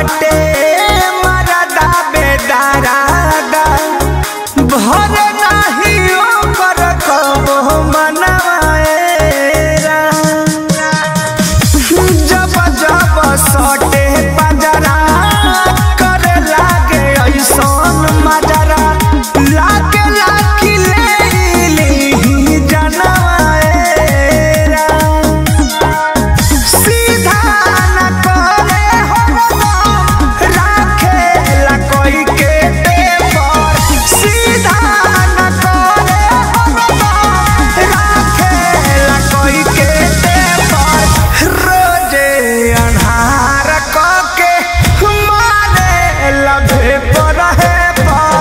बाटे मरदा बेदारादा भर नाही ओकर कबो मनवाएरा जब जब सटे पंजरा करे लागे ऐसन मजरा लागे लाखी ले ली जनवाएरा सीधा न करे हरदम राखेला कोई के पेपर सीधा न करे हरदम राखेला कोई के पेपर रोजे अन्हार क के मारे लभे पर है पर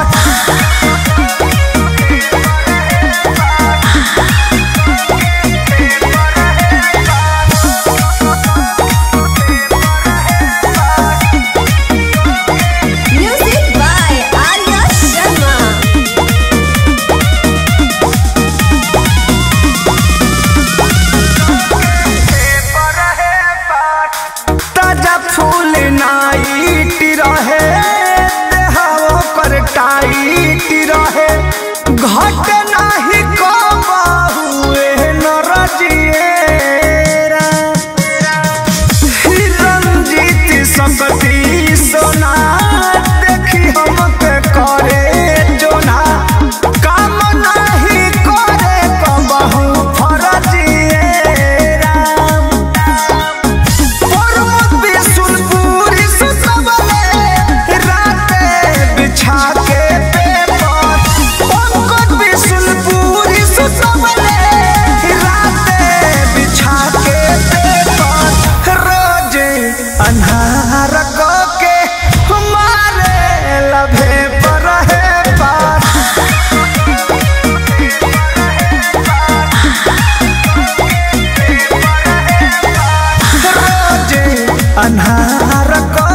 Music by Arya Sharma. ताजा फूल नाइट रहे देहाओ कर टाइट रहे घट नाही कबहुए नरजिएरा रंजीत संगति सोना देखी हमके करे जोना काम नाही करे कबहू फरजिएरा पर्वत सुनपुरी सुतबले राते बिछा के पेपर पंकज बिशुनपुरी सुतबले राते बिछा के पेपर रोज अन्हार को के हमारे लभे पर है पार रोज अन्हार को